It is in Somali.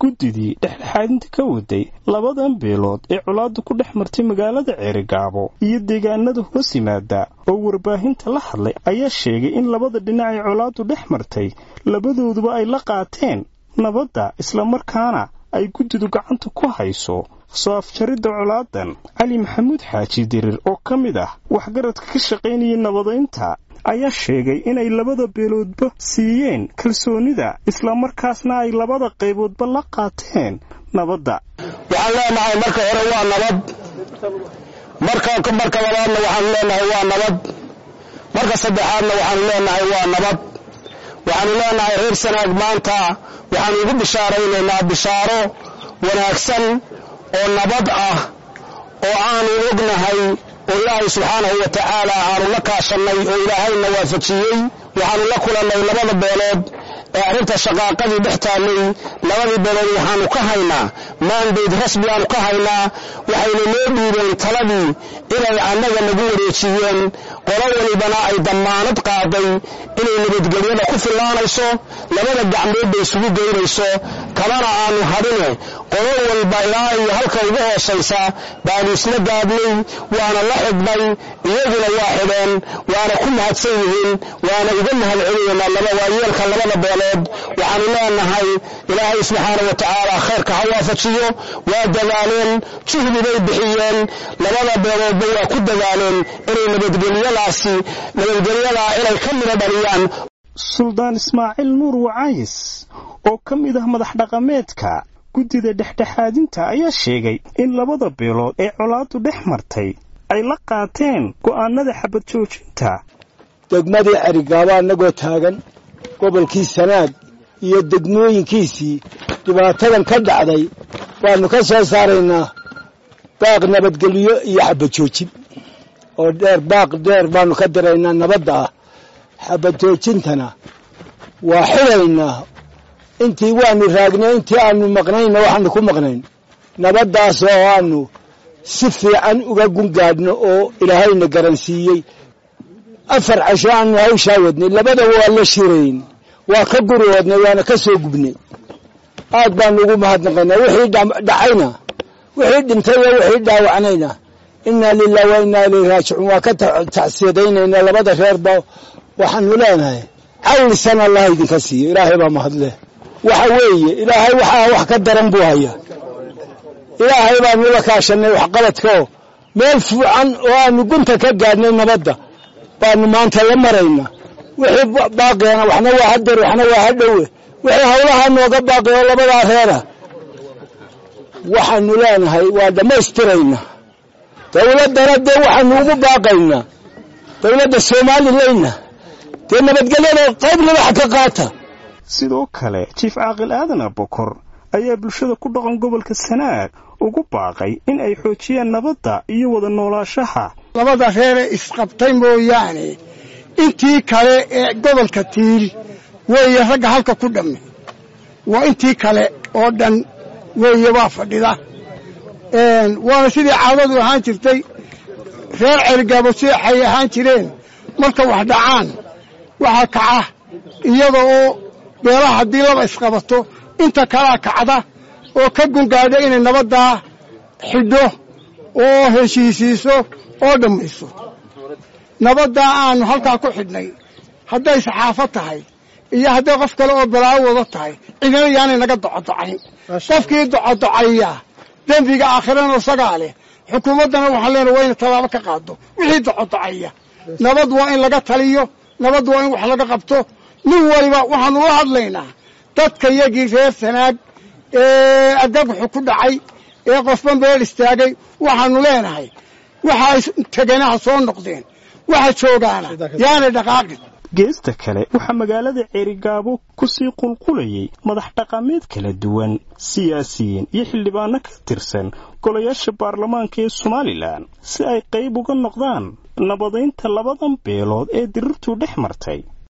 guddidii dhexdhexaadinta ka waday labadan beelood ee colaaddu ku dhex martay magaalada ceerigaabo iyo deegaanada hoos yimaada oo warbaahinta la hadlay ayaa sheegay in labada dhinac ee colaaddu dhex martay labadooduba ay la qaateen nabadda islamarkaana ay guddidu gacanta ku hayso soo afjaridda colaadan cali maxamuud xaaji dirir oo ka mid ah waxgaradka ka shaqaynayay nabadaynta ayaa sheegay inay labada beeloodba siiyeen kalsoonida islamarkaasna ay labada qayboodba la qaateen nabadda waxaan leenahay marka hore waa nabad marka marka labaadna waxaan leenahay waa nabad marka saddexaadna waxaanu leenahay waa nabad waxaanu leenahay reer sanaag maanta waxaanu ugu bishaaraynaynaa bishaaro wanaagsan oo nabad ah oo aanu ognahay oo ilaahay subxaanahu wa tacaala aanu la kaashannay oo ilaahayna waafajiyey waxaanu la kulannay labada beelood ee arrinta shaqaaqadii dhex taallay labadii beelood waxaanu ka haynaa maandayd rasmi aanu ka haynaa waxayna noo dhiibeen taladii inay annaga nagu wareejiyeen qolo walibana ay dammaanad qaaday inay nabadgelyada ku fillaanayso labada gacmoodba isugu geynayso kamana aanu hadhine qolo walba ilaa iyo halka ugu hoosaysa baanu isla gaadhnay waana la xidhnay iyaguna waa xidheen waana ku mahadsan yihiin waana uga mahad celinaynaa waayeelka labada beelood waxaanu leenahay ilaahay subxaana wa tacaala khayrka ha waafajiyo waa dadaaleen juhdi bay bixiyeen labada beeloodba waa ku dadaaleen inay nabadgelyadaasi nabadgelyadaa inay ka midho dhaliyaan suldaan ismaaciil nuur wacaayis oo ka mid ah madax dhaqameedka guddida dhexdhexaadinta ayaa sheegay in labada beelood ee colaaddu dhex martay ay la qaateen go'aanada xabad joojinta degmadii cerigaaba annagoo taagan gobolkii sanaag iyo degmooyinkiisii dhibaatadan ka dhacday waannu ka soo saaraynaa baaq nabadgelyo iyo xabad joojin oo dheer baaq dheer baannu ka diraynaa nabadda ah xabad joojintana waa xidaynaa intii waanu raagnay intii aanu maqnayna waxaanu ku maqnayn nabaddaas oo aanu si fiican uga gungaadhno oo ilaahayna garansiiyey afar casho aanu hawshaa wadnay labadaba waa la shirayn waa ka guriwoodnay waana ka soo gubnay aad baanu ugu mahadnaqaynaa wixii dhacayna wixii dhintay iyo wixii dhaawacnayna innaa lilah wa innaa ilayhi raajicuun waa ka tacsiyadaynaynaa labada reerba waxaanu leenahay cawlisan allah idinka siiyo ilaahay baa mahadleh waxa weeye ilaahay waxaa wax ka daran buu hayaa ilaahay baanu la kaashannay waxqabadkaoo meel fiican oo aanu gunta ka gaadhnay nabadda baanu maanta la marayna wixii baaqiyana waxna waa hadeer waxna waa hadhowe wixii hawlahaa nooga baaqi oo labadaa reera waxaanu leenahay waa dhammaystiraynaa dawladdana dee waxaanu ugu baaqaynaa dawladda soomaalileyna dee nabadgelyada qayb libax ka qaata sidoo kale jiif caaqil aadan abokor ayaa bulshada ku dhaqan gobolka sanaag ugu baaqay in ay xoojiyaan nabadda iyo wada noolaashaha labada reere isqabtay mooyaane intii kale ee gobolka tiil weeye ragga halka ku dhamme waa intii kale oo dhan weeye waa fadhida waana sidii caadadu ahaan jirtay reer cergaabo seexay ahaan jireen marka wax dhacaan waxaa kaca iyada oo beelaha haddii laba isqabato inta kalaa kacda oo ka gungaadha inay nabaddaa xidho oo heshiisiiso oo dhammayso nabaddaa aanu halkaa ku xidhnay hadday saxaafo tahay iyo hadday qof kale oo balaawo wada tahay cidina yaanay naga docodocayn qofkii docodocaya dembiga aakhirana isagaa leh xukuumaddana waxaan leenahay waa ina tallaabo ka qaado wixii docodocaya nabad waa in laga taliyo nabad waa in wax laga qabto nin waliba waxaanu la hadlaynaa dadka yagii reer sanaag ee adagxu ku dhacay ee qofba meel istaagay waxaanu leenahay waxa tegenaha soo noqdeen waxa joogaana yaanay dhaqaaqin geesta kale waxaa magaalada ceerigaabo ku sii qulqulayay madax dhaqameed kala duwan siyaasiyiin iyo xildhibaano ka tirsan golayaasha baarlamaanka ee somalilan si ay qayb uga noqdaan nabadaynta labadan beelood ee dirirtuu dhex martay